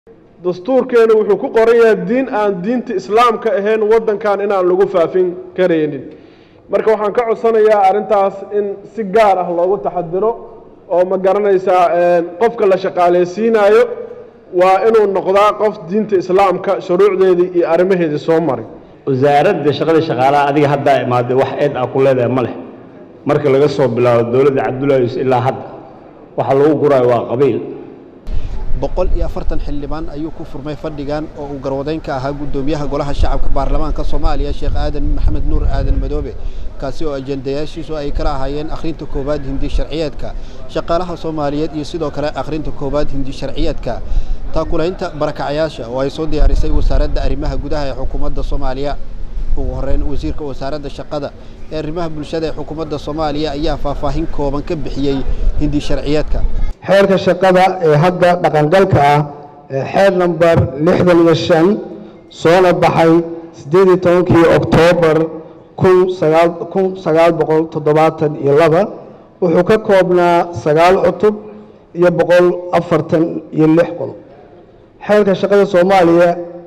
dastuurkeenu wuxuu ku qoran yahay diin aan diinta islaamka ahayn waddankan inaan lagu faafin karaynin marka waxaan ka codsanayaa arrintaas in si gaar ah loogu taxadiro oo ma garanaysaa qofka la shaqaaleysiinayo waa inuu noqdaa qof diinta islaamka shuruucdeedii iyo arrimaheedii soo maray wasaaradda shaqada shaqaalaha adiga haddaa imaaday wax eed ah ku leedahay ma leh marka laga soo bilaabo dowladda cabdullaahi yuusuf ilaa hadda waxa lagu guraayo waa qabiil boqol iyo afartan xildhibaan ayuu ku furmay fadhigan oo uu garwadeyn ka ahaa guddoomiyaha golaha shacabka baarlamaanka soomaaliya sheekh aadan maxamed nuur aadan madoobe kaasi oo ajendayaashiisu ay kala ahaayeen akhrinta koowaad hindi sharciyeedka shaqaalaha soomaaliyeed iyo sidoo kale akhrinta koowaad hindi sharciyeedka taakulaynta barakacayaasha oo ay soo diyaarisay wasaaradda arrimaha gudaha ee xukuumadda soomaaliya ugu horeyn wasiirka wasaaradda shaqada ee arrimaha bulshada ee xukuumadda soomaaliya ayaa faahfaahin kooban ka bixiyey hindi sharciyeedka xeerka shaqada ee hadda dhaqangalka ah ee xeer namber lixdan iyo shan soona baxay siddeed iyo tobankii oktoobar kun sagaal kun sagaal boqol toddobaatan iyo laba wuxuu ka koobnaa sagaal cutub iyo boqol afartan iyo lix qodob xeerka shaqada soomaaliya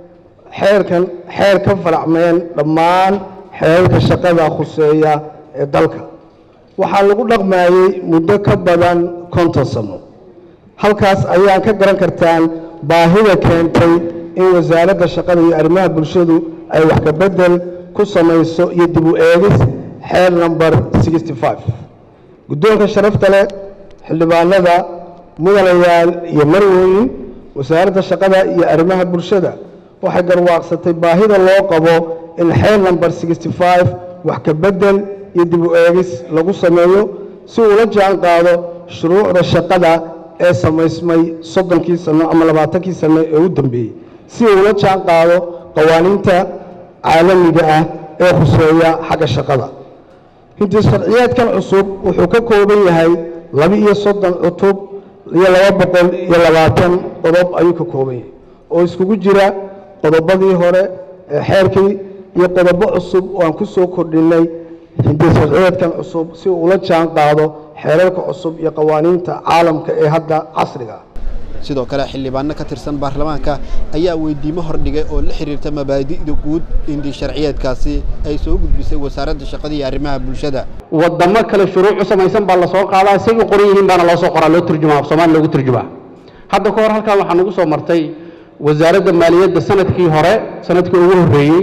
xeerkan xeer ka faracmeen dhammaan xeerarka shaqada khuseeya ee dalka waxaa lagu dhaqmayey muddo ka badan konton sano halkaas ayaan ka garan kartaan baahida keentay in wasaaradda shaqada iyo arrimaha bulshadu ay wax ka bedel ku samayso iyo dib u eegis xeer number sixty five guddoonka sharafta leh xildhibaanada mudanayaal iyo marwooyin wasaaradda shaqada iyo arrimaha bulshada waxay garwaaqsatay baahida loo qabo in xeer number sixty five wax ka bedel iyo dib u eegis lagu sameeyo si uu la jaan qaado shuruucda shaqada ee samaysmay soddonkii sano ama labaatankii sano ee u dambeeyey si uu la jaan qaado qawaaniinta caalamiga ah ee khuseeya xagga shaqada hinti sharciyeedkan cusub wuxuu ka kooban yahay laba iyo soddon cutub iyo laba boqol iyo labaatan qodob ayuu ka kooban yahay oo iskugu jira qodobadii hore ee xeerkii iyo qodobo cusub oo aan ku soo kordhinay hindi sharciyeedkan cusub si uu ula jaan qaado xeerarka cusub iyo qawaaniinta caalamka ee hadda casriga ah sidoo kale xildhibaano ka tirsan baarlamaanka ayaa weydiimo hordhigay oo la xiriirta mabaadi'da guud hindi sharciyeedkaasi ay soo gudbisay wasaaradda shaqada iyo arrimaha bulshada wadamo kale shuruuc u samaysan baa lasoo qaadaa say u qoran yihiin baana loo soo qoraa loo turjumaa af soomaali loogu turjumaa hadda ka hor halkan waxaa nagu soo martay wasaaradda maaliyadda sanadkii hore sanadkii ugu horreeyey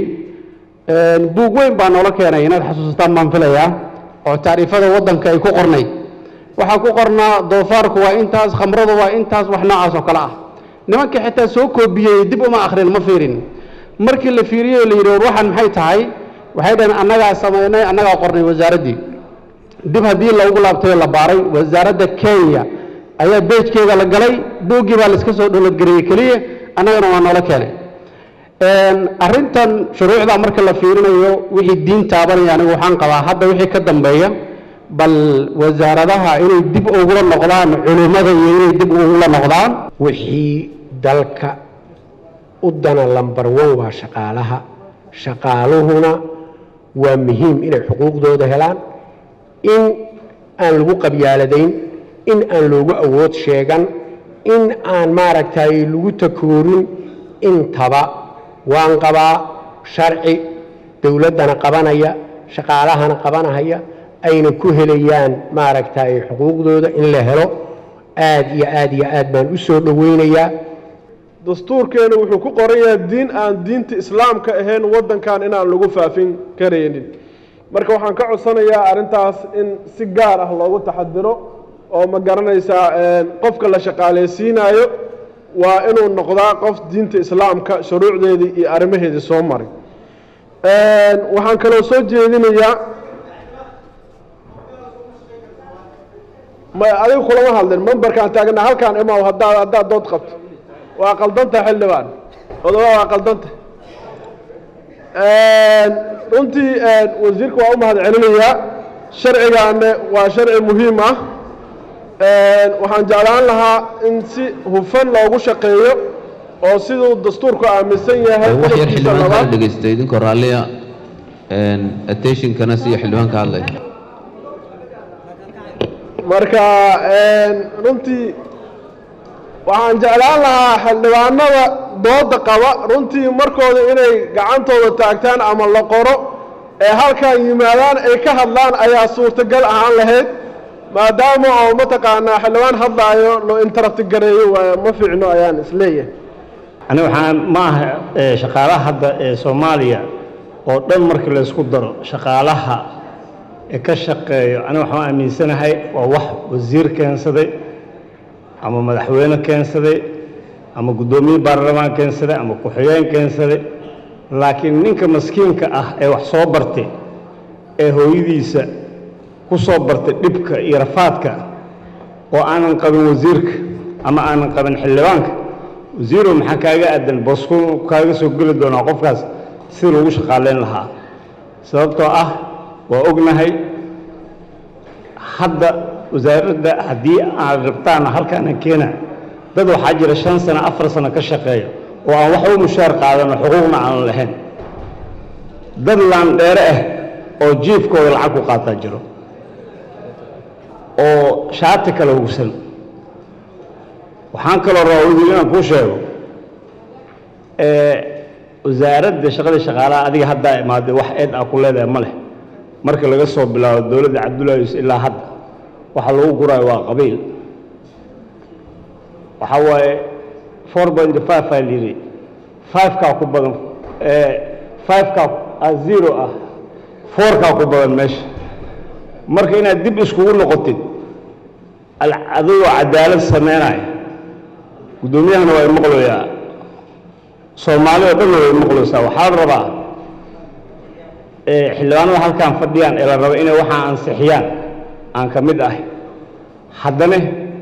buug weyn baa noola keenay inaad xasuusataan baan filayaa oo tacriifada waddanka ay ku qornayd waxaa ku qornaa doofaarku waa intaas khamradu waa intaas wax noocaas oo kale ah nimanka xitaa soo koobiyey dib uma akhrin ma fiirin markii la fiiriyey la yidhi war waxaan maxay tahay waxay dhaheen annagaa samaynay annagaa qornay wasaaraddii dib haddii loogu laabtay oo la baaray wasaaradda kenya ayaa beejkeeda la galay buuggii baa la iska soo dholadgareeyey keliya annagana waa noola keenay arrintan shuruucda marka la fiirinayo wixii diin taabanaya anigu waxaan qabaa hadda wixii ka dambeeya bal wasaaradaha inay dib ugula noqdaan culimmada iyo inay dib ugula noqdaan wixii dalka u dana lambar one waa shaqaalaha shaqaaluhuna waa muhiim inay xuquuqdooda helaan in aan lagu qabyaaladayn in aan loogu awood sheegan in aan maaragtay lagu takoorin intaba waan qabaa sharci dowladdana qabanaya shaqaalahana qabanahaya ayna ku helayaan maaragtay xuquuqdooda in la helo aad iyo aad iyo aad baan u soo dhoweynayaa dastuurkeenu wuxuu ku qoran yahay diin aan diinta islaamka ahayn waddankan inaan lagu faafin karaynin marka waxaan ka codsanayaa arrintaas in si gaar ah loogu taxadiro oo ma garanaysaa qofka la shaqaaleysiinayo waa inuu noqdaa qof diinta islaamka shuruucdeedii iyo arrimaheedii soo maray waxaan kaloo soo jeedinayaa ma adiga kulama hadlin memberkaan taagna halkaan imaw haddaad haddaad dood qabto waa qaldanta xildhibaan odoba waa qaldanta runtii wasiirka waa u mahad celinayaa sharcigaane waa sharci muhiim ah waxaan jeclaan lahaa in si hufan loogu shaqeeyo oo siduu dastuurku aaminsan yahay wax yar xildhibaanka la dhegaystay idinkoo raalliya attentionkana siya xildhibaanka hadlay marka runtii waxaan jeclaan lahaa xildhibaanada dooda qaba runtii markooda inay gacantooda taagtaan ama la qoro ee halkan yimaadaan ay ka hadlaan ayaa suurtagal ahaan lahayd maadaama oo mataqaanaa xildhibaan hadlaayo loo interrupt gareeyo waayo ma fiicno ayaan isleeyahay aniga waxaan ma aha ee, shaqaalaha hadda ee soomaaliya oo dhan markii la isku daro shaqaalaha ee ka shaqeeyo aniga waxaan aaminsanahay waa wax wasiir keensaday ama madaxweyne keensaday ama guddoomiye baarlamaan keensaday ama ku-xigeen keensaday laakiin ninka maskiinka ah ee wax soo bartay ee hooyadiisa ku soo bartay dhibka iyo rafaadka oo aanan qabin wasiirka ama aanan qabin xildhibaanka wasiirow maxaa kaaga aadan bosku kaaga soo geli doonaa qofkaas si lagu shaqaaleyn lahaa sababtoo ah waa ognahay hadda wasaaradda haddii aad rabtaan halkaana keena dad waxaa jira shan sano afar sano ka shaqeeya oo aan waxba mushaar qaadano xuquuqna aan lahayn dad laandheere ah oo jiifkooda lacag ku qaataa jiro oo shaati kale hugsan waxaan kaloo rabaa wasiir inaan kuu sheego ee wasaaradda shaqada shaqaalaha adiga haddaa imaaday wax eed ah ku leedahay ma leh marka laga soo bilaabo dowladda cabdullaahi yuusuf ilaa hadda waxa lagu guraayo waa qabiil waxa waaye four point five aa layidhi five-kaa ku badan five-kaa ah zero ah four-kaa ku badan meesha marka inaad dib iskugu noqotid al- adigoo cadaalad sameynaya guddoomiyahana waa maqlayaa soomaali oo dhanna way maqlaysaa waxaa la rabaa ee xildhibaanada halkaan fadhiyaan ee la raba inay waxaa ansixiyaan aan ka mid ahay haddana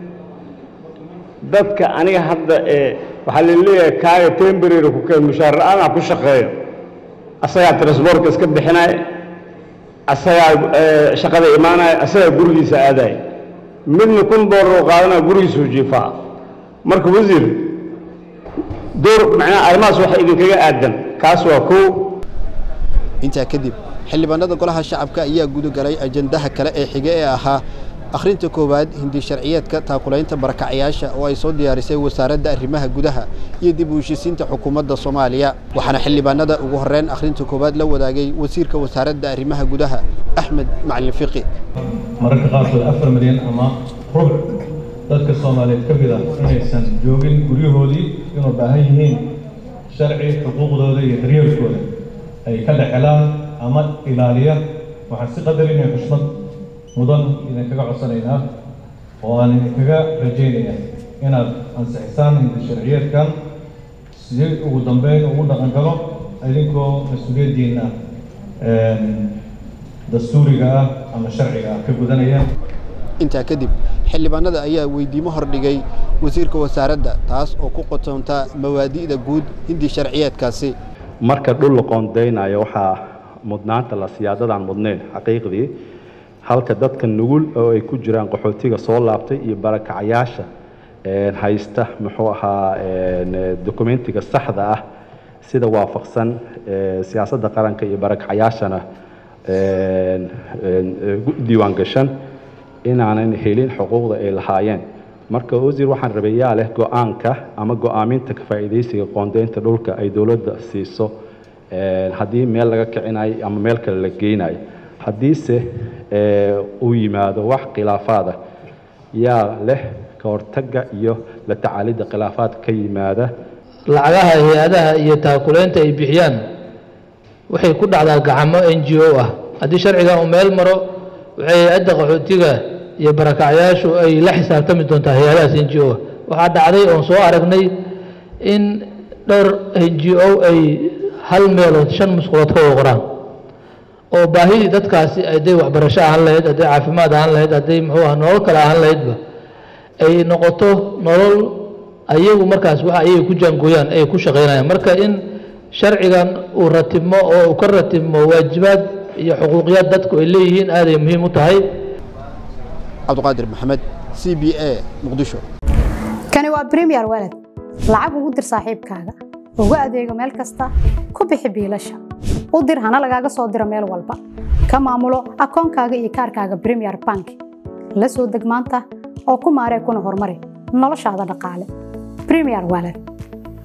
dadka aniga hadda ee waxaa la leeyahay kaaga temporary ku keen mushaar la-aan ah ku shaqeeyo asagaa transportka iska bixinaya asagaa ee, shaqada imaanaya asagaa gurigiisa aadaya midna kun doolar oo qaadanaya gurigiisuu jiifaa marka wasiir door macnaha arrimahaas waxa idinkaga aadan kaas waa kow intaa kadib xildhibaanada golaha shacabka ayaa gudagalay ajandaha kale ee xige ee ahaa akhrinta koowaad hindi sharciyeedka taakulaynta barakacayaasha oo ay soo diyaarisay wasaaradda arrimaha gudaha iyo dib u heshiisiinta xukuumadda soomaaliya waxaana xildhibaanada ugu horreyn akhrinta koowaad la wadaagay wasiirka wasaaradda arrimaha gudaha axmed macalin fiqi mararka qaarkood afar milyan ama rubuc dadka soomaaliyeed ka mid ah inaysan joogin guryahoodii inuu baahan yihiin sharci xuquuqdooda iyo daryeelkooda ay ka dhexelaan ama ilaaliya waxaan si qadar inay xushmad mudan idinkaga codsanaynaa oo aan idinkaga rajaynaya inaad ansixisaan hindi sharciyeedkan si ugu dambeyn ugu dhaqan galo idinkoo mas-uuliyaddiina dastuuriga ah ama sharciga ah ka gudanaya intaa kadib xildhibaanada ayaa weydiimo hordhigay wasiirka wasaaradda taas oo ku qotonta mawaadi'da guud hindi sharciyeedkaasi marka dhul la qoondaynayo waxaa mudnaanta la siyaadadaan mudnayn xaqiiqdii halka dadka nugul oo ay ku jiraan qaxootiga soo laabtay iyo barakacayaasha een, haysta muxuu ahaa een, dokumentiga saxda ah sida waafaqsan ee, siyaasadda qaranka iyo barakacayaashana een, een, gu- diiwaan gashan inaanan helin xuquuqda ay lahaayeen marka wasiir waxaan rabay yaa leh go-aanka ama go-aaminta ka faa'iidaysiga qoondaynta dhulka ay dowladda siiso een, haddii meel laga kicinayo ama meel kale la geynayo haddiise ee, uu yimaado wax khilaafaada yaa leh ka hortagga iyo la tacaalidda khilaafaadka ka yimaada lacagaha hay-adaha iyo taakulaynta ay bixiyaan waxay ku dhacdaa gacamo n g o ah haddii sharcigan uu meel maro waxay hay-adda qaxootiga iyo barakacyaashu ay la xisaabtami doontaa hay-adahaas n g o ah waxaa dhacday oon soo aragnay in dhowr n g o ay hal meelood shan musqulood ka wada qoraan oo baahidii dadkaasi hadday waxbarasho ahaan lahayd hadday caafimaad ahaan lahayd hadday muxuu ah nolol kale ahaan lahaydba ay noqoto nolol ayagu markaas waxa ayaga ku jaangooyaan ay ku shaqaynayaan marka in sharcigan uu ratibmo oo uu ka ratibmo waajibaad iyo xuquuqiyaad dadku ay leeyihiin aaday muhiim u tahay cabdiqaadir maxamed c b a muqdisho kani waa premier walad lacag ugu dir saaxiibkaaga ugu adeego meel kasta ku bixi biilasha u dir hana lagaaga soo diro meel walba ka maamulo akoonkaaga iyo kaarkaaga premier bank la soo deg maanta oo ku maaree kuna horumari noloshaada dhaqaale premier wallet